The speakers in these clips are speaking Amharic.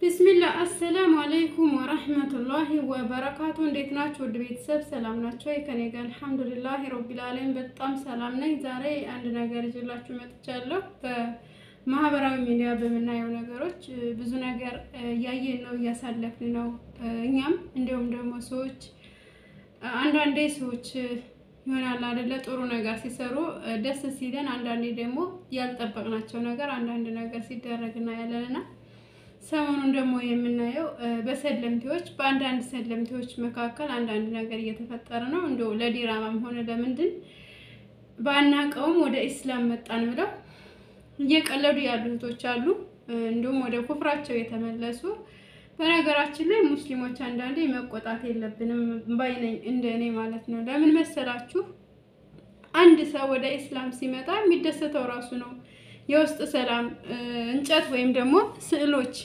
ቢስሚላህ አሰላሙ አለይኩም ወረህመቱላሂ ወበረካቱ። እንዴት ናችሁ? ውድ ቤተሰብ ሰላም ናቸው? ከኔ ጋር አልሐምዱሊላህ ረቢል ዓለሚን በጣም ሰላም ነኝ። ዛሬ አንድ ነገር ይዤላችሁ መጥቻለሁ። በማህበራዊ ሚዲያ በምናየው ነገሮች ብዙ ነገር እያየን ነው፣ እያሳለፍን ነው። እኛም እንዲሁም ደግሞ ሰዎች አንዳንዴ ሰዎች ይሆናል አይደለ ጥሩ ነገር ሲሰሩ ደስ ሲለን፣ አንዳንዴ ደግሞ ያልጠበቅናቸው ነገር አንዳንድ ነገር ሲደረግ እናያለንና ሰሞኑን ደግሞ የምናየው በሰለምቴዎች በአንዳንድ ሰለምቴዎች መካከል አንዳንድ ነገር እየተፈጠረ ነው። እንደው ለዲራማም ሆነ ለምንድን ባናቀውም ወደ ኢስላም መጣን ብለው እየቀለዱ ያሉ እህቶች አሉ። እንዲሁም ወደ ኩፍራቸው የተመለሱ በነገራችን ላይ ሙስሊሞች አንዳንዴ መቆጣት የለብንም ባይነኝ እንደ እኔ ማለት ነው። ለምን መሰላችሁ? አንድ ሰው ወደ ኢስላም ሲመጣ የሚደሰተው ራሱ ነው። የውስጥ ሰላም እንጨት ወይም ደግሞ ስዕሎች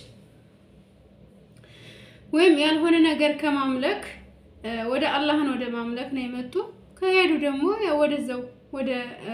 ወይም ያልሆነ ነገር ከማምለክ ወደ አላህን ወደ ማምለክ ነው የመጡ። ከሄዱ ደግሞ ወደዛው ወደ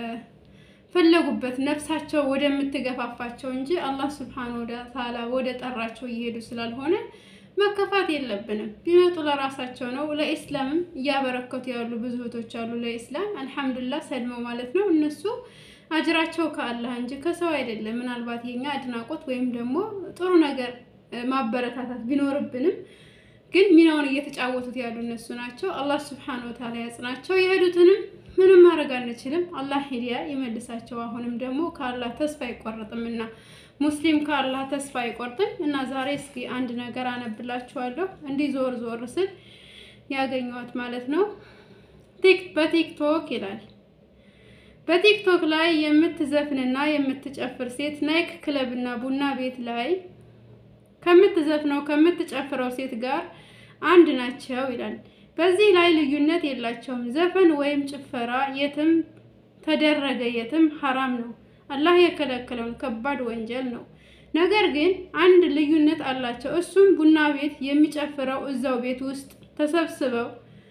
ፈለጉበት ነፍሳቸው ወደምትገፋፋቸው እንጂ አላህ ስብሐነሁ ወተዓላ ወደ ጠራቸው እየሄዱ ስላልሆነ መከፋት የለብንም። ቢመጡ ለራሳቸው ነው። ለኢስላምም እያበረከቱ ያሉ ብዙ እህቶች አሉ። ለኢስላም አልሐምዱሊላህ ሰልመው ማለት ነው እነሱ አጅራቸው ከአላህ እንጂ ከሰው አይደለም። ምናልባት የኛ አድናቆት ወይም ደግሞ ጥሩ ነገር ማበረታታት ቢኖርብንም ግን ሚናውን እየተጫወቱት ያሉ እነሱ ናቸው። አላህ ስብሐነሁ ወተዓላ ያጽናቸው። የሄዱትንም ምንም ማድረግ አንችልም። አላህ ሂዳያ ይመልሳቸው። አሁንም ደግሞ ከአላህ ተስፋ አይቆርጥም እና ሙስሊም ከአላህ ተስፋ አይቆርጥም እና ዛሬ እስኪ አንድ ነገር አነብላችኋለሁ። እንዲህ ዞር ዞር ስል ያገኘኋት ማለት ነው በቲክቶክ ይላል በቲክቶክ ላይ የምትዘፍንና የምትጨፍር ሴት ናይክ ክለብ እና ቡና ቤት ላይ ከምትዘፍነው ከምትጨፍረው ሴት ጋር አንድ ናቸው ይላል። በዚህ ላይ ልዩነት የላቸውም። ዘፈን ወይም ጭፈራ የትም ተደረገ የትም ሐራም ነው። አላህ የከለከለውን ከባድ ወንጀል ነው። ነገር ግን አንድ ልዩነት አላቸው። እሱም ቡና ቤት የሚጨፍረው እዛው ቤት ውስጥ ተሰብስበው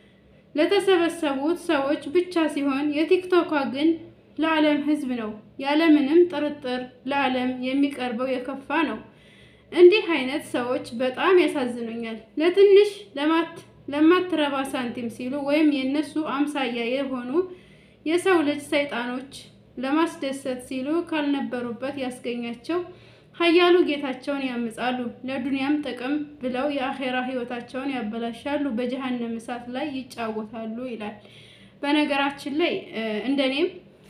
ለተሰበሰቡት ሰዎች ብቻ ሲሆን የቲክቶኳ ግን ለዓለም ሕዝብ ነው። ያለምንም ጥርጥር ለዓለም የሚቀርበው የከፋ ነው። እንዲህ አይነት ሰዎች በጣም ያሳዝኑኛል። ለትንሽ ለማትረባ ሳንቲም ሲሉ ወይም የእነሱ አምሳያ የሆኑ የሰው ልጅ ሰይጣኖች ለማስደሰት ሲሉ ካልነበሩበት ያስገኛቸው ሀያሉ ጌታቸውን ያምጻሉ። ለዱንያም ጥቅም ብለው የአኼራ ህይወታቸውን ያበላሻሉ፣ በጀሃነም እሳት ላይ ይጫወታሉ ይላል። በነገራችን ላይ እንደኔም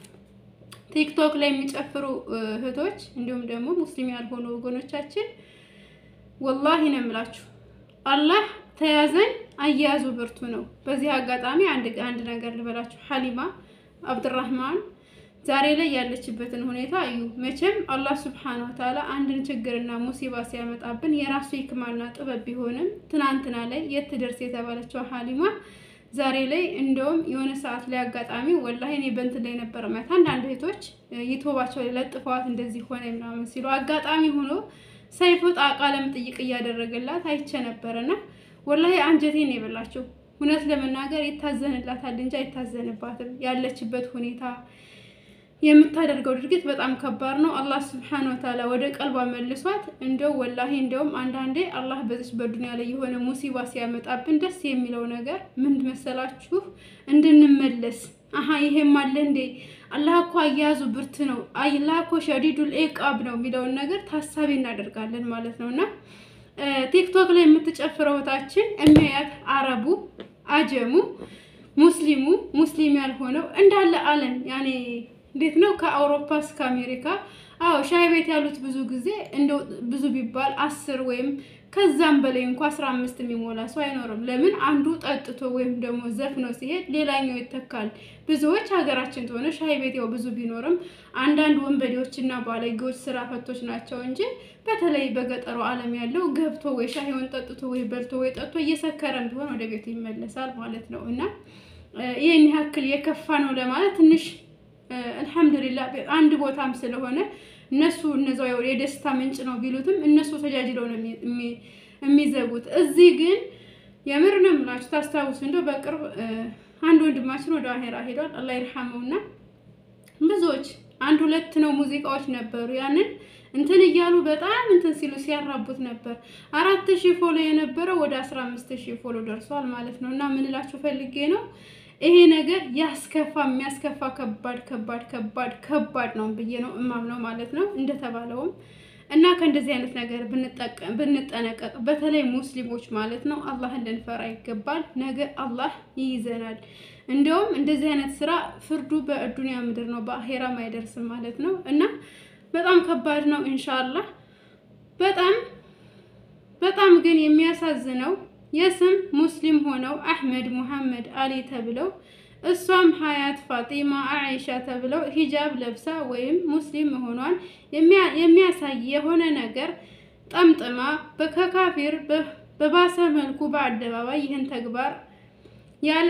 ቲክቶክ ላይ የሚጨፍሩ እህቶች እንዲሁም ደግሞ ሙስሊም ያልሆኑ ወገኖቻችን ወላሂ ነው የምላችሁ፣ አላህ ተያዘን አያያዙ ብርቱ ነው። በዚህ አጋጣሚ አንድ አንድ ነገር ልበላችሁ። ሀሊማ አብድራህማን ዛሬ ላይ ያለችበትን ሁኔታ እዩ። መቼም አላህ ስብሐነሁ ወተዓላ አንድን ችግርና ሙሲባ ሲያመጣብን የራሱ ህክማና ጥበብ ቢሆንም ትናንትና ላይ የት ትደርስ የተባለችው ሀሊማ ዛሬ ላይ እንደውም የሆነ ሰዓት ላይ አጋጣሚ ወላሂ እኔ በእንትን ላይ ነበር ማለት አንዳንድ እህቶች ይቶባቸው ላይ ለጥፈዋት እንደዚህ ሆነ ምናምን ሲሉ አጋጣሚ ሆኖ ሰይፉ ቃለ መጠይቅ እያደረገላት አይቼ ነበረና ወላሂ አንጀቴን ነው የበላቸው። እውነት ለመናገር ይታዘንላታል እንጂ አይታዘንባትም። ያለችበት ሁኔታ የምታደርገው ድርጊት በጣም ከባድ ነው። አላህ ስብሐነ ወተዓላ ወደ ቀልቧ መልሷት። እንደው ወላሂ እንደውም አንዳንዴ አላህ በዚች በዱንያ ላይ የሆነ ሙሲባ ሲያመጣብን ደስ የሚለው ነገር ምን መሰላችሁ? እንድንመለስ አሀ ይሄም አለ እንዴ አላህ እኮ አያያዙ ብርት ነው፣ አላህ እኮ ሸዲዱል ኢቃብ ነው የሚለውን ነገር ታሳቢ እናደርጋለን ማለት ነው። እና ቲክቶክ ላይ የምትጨፍረው እህታችን የሚያያት አረቡ፣ አጀሙ፣ ሙስሊሙ፣ ሙስሊም ያልሆነው እንዳለ አለም ያኔ እንዴት ነው ከአውሮፓ እስከ አሜሪካ። አዎ ሻይ ቤት ያሉት ብዙ ጊዜ እንደው ብዙ ቢባል አስር ወይም ከዛም በላይ እንኳ አስራ አምስት የሚሞላ ሰው አይኖርም። ለምን አንዱ ጠጥቶ ወይም ደግሞ ዘፍኖ ሲሄድ ሌላኛው ይተካል። ብዙዎች ሀገራችን ተሆነ ሻይ ቤት ያው ብዙ ቢኖርም አንዳንድ ወንበዴዎች እና ባለጌዎች ስራ ፈቶች ናቸው እንጂ በተለይ በገጠሩ ዓለም ያለው ገብቶ ወይ ሻይውን ጠጥቶ ወይ በልቶ ወይ ጠጥቶ እየሰከረም ቢሆን ወደ ቤቱ ይመለሳል ማለት ነው እና ይህን ያክል የከፋ ነው ለማለት ትንሽ አልሐምዱሊላህ አንድ ቦታም ስለሆነ እነሱ እነዛው የደስታ ምንጭ ነው ቢሉትም እነሱ ተጃጅለው ነው የሚዘጉት። እዚህ ግን የምር ነው የምላችሁ። ታስታውሱ እንደው በቅርብ አንድ ወንድማችን ወደ አሄራ ሄዷል። አላህ ይርሐመውና ብዙዎች አንድ ሁለት ነው ሙዚቃዎች ነበሩ። ያንን እንትን እያሉ በጣም እንትን ሲሉ ሲያራቡት ነበር። አራት ሺህ ፎሎ የነበረው ወደ አስራ አምስት ሺህ ፎሎ ደርሷል ማለት ነው። እና ምን እላችሁ ፈልጌ ነው ይሄ ነገር ያስከፋ የሚያስከፋ ከባድ ከባድ ከባድ ከባድ ነው ብዬ ነው እማምነው ማለት ነው እንደተባለውም እና ከእንደዚህ አይነት ነገር ብንጠነቀቅ በተለይ ሙስሊሞች ማለት ነው አላህን ልንፈራ ይገባል። ነገ አላህ ይይዘናል። እንዲያውም እንደዚህ አይነት ስራ ፍርዱ በዱንያ ምድር ነው፣ በአሄራም አይደርስም ማለት ነው እና በጣም ከባድ ነው። ኢንሻአላህ በጣም በጣም ግን የሚያሳዝነው የስም ሙስሊም ሆነው አህመድ ሙሐመድ አሊ ተብለው እሷም ሀያት ፋጢማ አኢሻ ተብለው ሂጃብ ለብሳ ወይም ሙስሊም መሆኗን የሚያሳይ የሆነ ነገር ጠምጥማ ከካፊር በባሰ መልኩ በአደባባይ ይህን ተግባር ያለ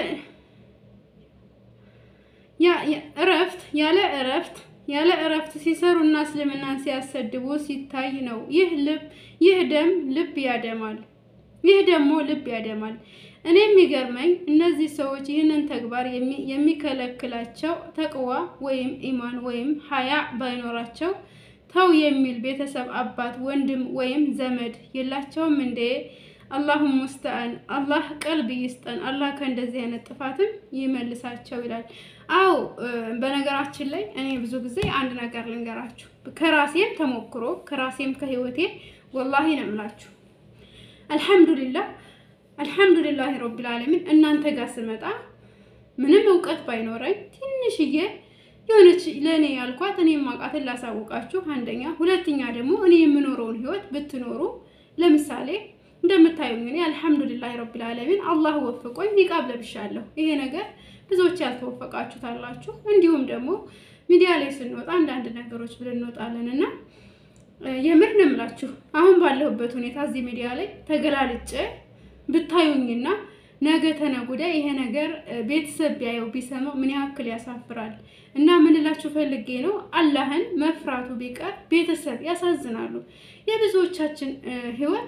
እረፍት ያለ እረፍት ያለ እረፍት ሲሰሩና እስልምናን ሲያሰድቡ ሲታይ ነው። ይህ ልብ ይህ ደም ልብ ያደማል። ይህ ደግሞ ልብ ያደማል። እኔ የሚገርመኝ እነዚህ ሰዎች ይህንን ተግባር የሚከለክላቸው ተቅዋ ወይም ኢማን ወይም ሀያ ባይኖራቸው ተው የሚል ቤተሰብ፣ አባት፣ ወንድም ወይም ዘመድ የላቸውም እንዴ? አላሁም ሙስተአን አላህ ቀልብ ይስጠን። አላህ ከእንደዚህ አይነት ጥፋትም ይመልሳቸው ይላል። አዎ በነገራችን ላይ እኔ ብዙ ጊዜ አንድ ነገር ልንገራችሁ ከራሴም ተሞክሮ ከራሴም ከህይወቴ ወላሂ ነው የምላችሁ አልሐምዱሊላህ አልሐምዱሊላህ ረቢል ዓለሚን እናንተ ጋር ስመጣ ምንም እውቀት ባይኖረኝ ትንሽዬ የሆነች ለእኔ ያልኳት እኔ የማውቃትን ላሳውቃችሁ። አንደኛ፣ ሁለተኛ ደግሞ እኔ የምኖረውን ህይወት ብትኖሩ ለምሳሌ እንደምታዩኝ እኔ አልሐምዱሊላህ ረቢል ዓለሚን አላህ ወፍቆኝ ኒቃብ ለብሻለሁ። ይሄ ነገር ብዙዎች ያልተወፈቃችሁት አላችሁ። እንዲሁም ደግሞ ሚዲያ ላይ ስንወጣ አንዳንድ ነገሮች ብለን እንወጣለን እና የምር ነው የምላችሁ አሁን ባለሁበት ሁኔታ እዚህ ሚዲያ ላይ ተገላልጬ ብታዩኝና ነገ ተነጉዳ ይሄ ነገር ቤተሰብ ቢያየው ቢሰማው ምን ያክል ያሳፍራል። እና ምን እላችሁ ፈልጌ ነው አላህን መፍራቱ ቢቀር ቤተሰብ ያሳዝናሉ። የብዙዎቻችን ህይወት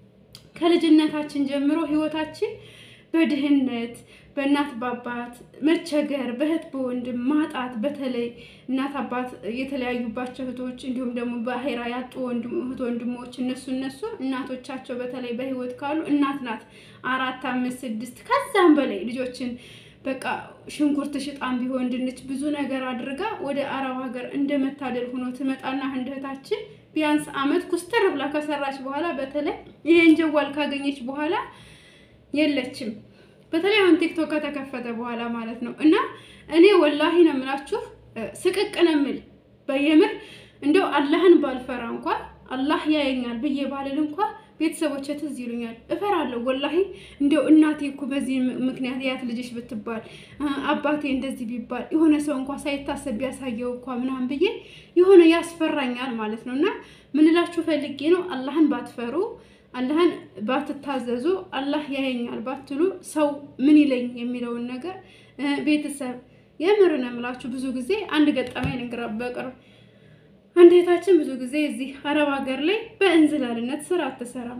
ከልጅነታችን ጀምሮ ህይወታችን በድህነት በእናት በአባት መቸገር፣ በእህት በወንድም ማጣት፣ በተለይ እናት አባት የተለያዩባቸው እህቶች እንዲሁም ደግሞ በአሄራ ያጡ እህት ወንድሞች እነሱ እነሱ እናቶቻቸው በተለይ በህይወት ካሉ እናት ናት አራት አምስት ስድስት ከዛም በላይ ልጆችን በቃ ሽንኩርት ሽጣን ቢሆን ድንች ብዙ ነገር አድርጋ ወደ አረብ ሀገር እንደመታደል ሆኖ ትመጣና አንድ እህታችን ቢያንስ አመት ኩስተር ብላ ከሰራች በኋላ በተለይ ይሄን ጀዋል ካገኘች በኋላ የለችም። በተለይ አሁን ቲክቶክ ከተከፈተ በኋላ ማለት ነው። እና እኔ ወላሂ ነው የምላችሁ ስቅቅ ነው የምል በየምር እንደው አላህን ባልፈራ እንኳ አላህ ያየኛል ብዬ ባልል እንኳ ቤተሰቦች ትዝ ይሉኛል፣ እፈራለሁ ወላሂ። እንደው እናቴ እኮ በዚህ ምክንያት ያት ልጅሽ ብትባል አባቴ እንደዚህ ቢባል የሆነ ሰው እንኳ ሳይታሰብ ቢያሳየው እኳ ምናምን ብዬ የሆነ ያስፈራኛል ማለት ነው። እና ምንላችሁ ፈልጌ ነው አላህን ባትፈሩ አላህን ባትታዘዙ አላህ ያየኛል ባትሉ ሰው ምን ይለኝ የሚለውን ነገር ቤተሰብ የምር ነው የምላችሁ። ብዙ ጊዜ አንድ ገጠመኝ ልንገራ በቅርብ አንድ እህታችን ብዙ ጊዜ እዚህ አረብ ሀገር ላይ በእንዝላልነት ስራ አትሰራም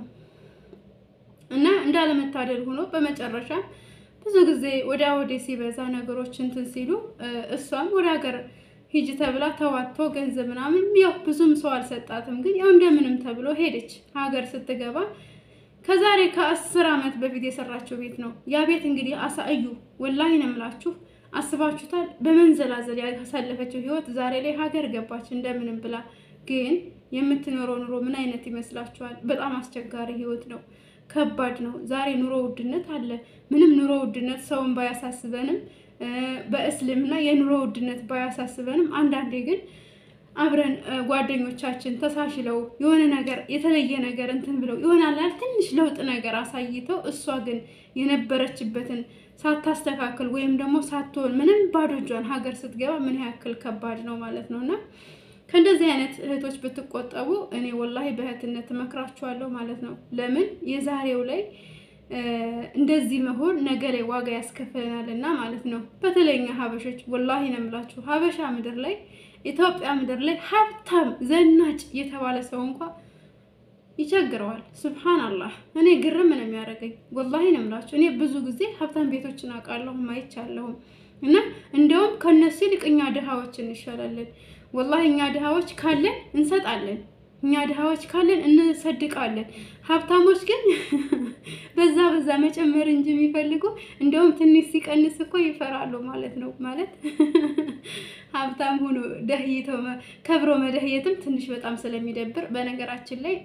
እና እንዳለመታደል ሆኖ በመጨረሻ ብዙ ጊዜ ወዲያ ወዲህ ሲበዛ ነገሮች እንትን ሲሉ እሷም ወደ ሀገር ሂጂ ተብላ ተዋቶ ገንዘብ ምናምን ያው ብዙም ሰው አልሰጣትም፣ ግን ያው እንደምንም ተብሎ ሄደች። ሀገር ስትገባ ከዛሬ ከአስር ዓመት በፊት የሰራችው ቤት ነው። ያ ቤት እንግዲህ አሳዩ ወላሂ ነው የምላችሁ። አስባችሁታል? በመንዘላዘል ያሳለፈችው ህይወት ዛሬ ላይ ሀገር ገባች እንደምንም ብላ። ግን የምትኖረው ኑሮ ምን አይነት ይመስላችኋል? በጣም አስቸጋሪ ህይወት ነው። ከባድ ነው። ዛሬ ኑሮ ውድነት አለ። ምንም ኑሮ ውድነት ሰውን ባያሳስበንም በእስልምና የኑሮ ውድነት ባያሳስበንም አንዳንዴ ግን አብረን ጓደኞቻችን ተሳሽለው የሆነ ነገር የተለየ ነገር እንትን ብለው ይሆናል ትንሽ ለውጥ ነገር አሳይተው እሷ ግን የነበረችበትን ሳታስተካክል ወይም ደግሞ ሳትሆን ምንም ባዶ እጇን ሀገር ስትገባ ምን ያክል ከባድ ነው ማለት ነው። እና ከእንደዚህ አይነት እህቶች ብትቆጠቡ እኔ ወላሂ በእህትነት እመክራችኋለሁ ማለት ነው። ለምን የዛሬው ላይ እንደዚህ መሆን ነገ ላይ ዋጋ ያስከፍለናል እና ማለት ነው። በተለይ እኛ ሀበሾች ወላሂ ነው የምላችሁ ሀበሻ ምድር ላይ ኢትዮጵያ ምድር ላይ ሀብታም ዘናጭ የተባለ ሰው እንኳ ይቸግረዋል። ሱብሃንአላህ እኔ ግርም ነው የሚያደርገኝ ወላሂ ነው የምላችሁ። እኔ ብዙ ጊዜ ሀብታም ቤቶችን አውቃለሁ ማይቻለሁም እና እንደውም ከነሱ ይልቅ እኛ ድሃዎች እንሻላለን። ወላሂ እኛ ድሃዎች ካለን እንሰጣለን እኛ ድሃዎች ካለን እንሰድቃለን። ሀብታሞች ግን በዛ በዛ መጨመር እንጂ የሚፈልጉ እንደውም ትንሽ ሲቀንስ እኮ ይፈራሉ ማለት ነው። ማለት ሀብታም ሆኖ ደህይተው ከብሮ መደህየትም ትንሽ በጣም ስለሚደብር፣ በነገራችን ላይ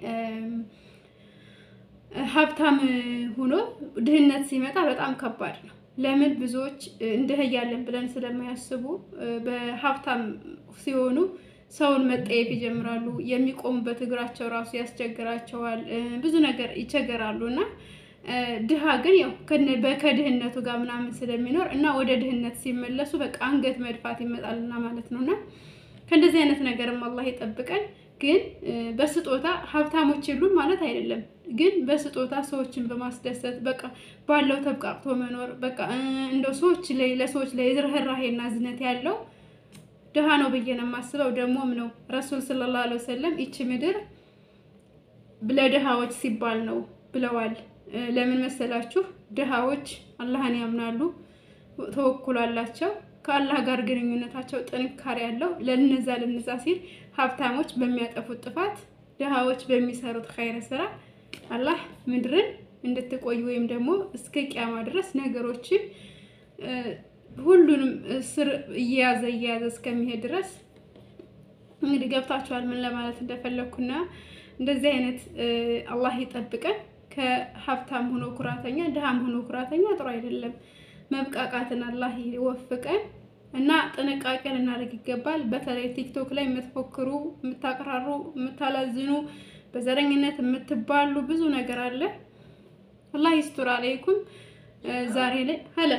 ሀብታም ሆኖ ድህነት ሲመጣ በጣም ከባድ ነው። ለምን ብዙዎች እንደህያለን ብለን ስለማያስቡ በሀብታም ሲሆኑ ሰውን መጠየፍ ይጀምራሉ። የሚቆሙበት እግራቸው ራሱ ያስቸግራቸዋል። ብዙ ነገር ይቸገራሉ እና ድሃ ግን ያው ከድህነቱ ጋር ምናምን ስለሚኖር እና ወደ ድህነት ሲመለሱ በቃ አንገት መድፋት ይመጣልና ማለት ነው እና ከእንደዚህ አይነት ነገርም አላህ ይጠብቀን። ግን በስጦታ ሀብታሞች የሉም ማለት አይደለም። ግን በስጦታ ሰዎችን በማስደሰት በቃ ባለው ተብቃቅቶ መኖር በቃ እንደው ሰዎች ላይ ለሰዎች ላይ ርህራሄና እዝነት ያለው ድሃ ነው ብዬ ነው የማስበው። ደግሞም ነው ረሱል ሰለላሁ ዐለይሂ ወሰለም ይቺ ምድር ለድሃዎች ሲባል ነው ብለዋል። ለምን መሰላችሁ? ድሃዎች አላህን ያምናሉ፣ ተወኩል አላቸው፣ ከአላህ ጋር ግንኙነታቸው ጥንካሬ ያለው ለነዛ ለነዛ ሲል ሀብታሞች በሚያጠፉት ጥፋት፣ ድሃዎች በሚሰሩት ኸይረ ስራ አላህ ምድርን እንድትቆይ ወይም ደግሞ እስከ ቂያማ ድረስ ነገሮችን ሁሉንም ስር እየያዘ እየያዘ እስከሚሄድ ድረስ እንግዲህ ገብታችኋል ምን ለማለት እንደፈለግኩና እንደዚህ አይነት አላህ ይጠብቀን። ከሀብታም ሆኖ ኩራተኛ፣ ድሃም ሆኖ ኩራተኛ ጥሩ አይደለም። መብቃቃትን አላህ ይወፍቀን እና ጥንቃቄ ልናደርግ ይገባል። በተለይ ቲክቶክ ላይ የምትፎክሩ፣ የምታቀራሩ፣ የምታላዝኑ፣ በዘረኝነት የምትባሉ ብዙ ነገር አለ። አላህ ይስቱር አለይኩም ዛሬ ላይ ሀለ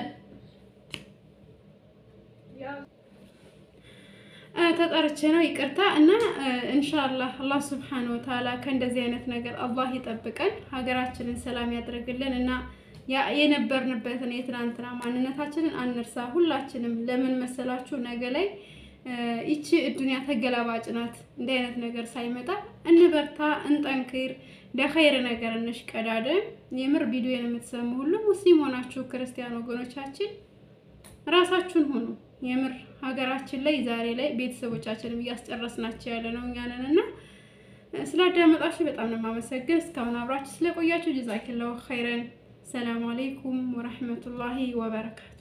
ተጠርቼ ነው ይቅርታ። እና ኢንሻአላህ አላህ ሱብሓነሁ ወተዓላ ከእንደዚህ አይነት ነገር አላህ ይጠብቀን፣ ሀገራችንን ሰላም ያድርግልን እና የነበርንበትን የትናንትና ማንነታችንን አንርሳ። ሁላችንም ለምን መሰላችሁ ነገ ላይ ይቺ እዱንያ ተገላባጭ ናት። እንዲህ አይነት ነገር ሳይመጣ እንበርታ፣ እንጠንክር፣ ለኸይር ነገር እንሽቀዳደም። የምር ቪዲዮን የምትሰሙ ሁሉ ሙስሊም ሆናችሁ ክርስቲያን ወገኖቻችን ራሳችሁን ሁኑ። የምር ሀገራችን ላይ ዛሬ ላይ ቤተሰቦቻችንም እያስጨረስናቸው ያለ ነው እኛንን እና ስላዳመጣችሁ በጣም ነው የማመሰግን። እስካሁን አብራችሁ ስለቆያችሁ ጀዛኪላሁ ኸይረን። ሰላም አለይኩም ወረህመቱላሂ ወበረካቱ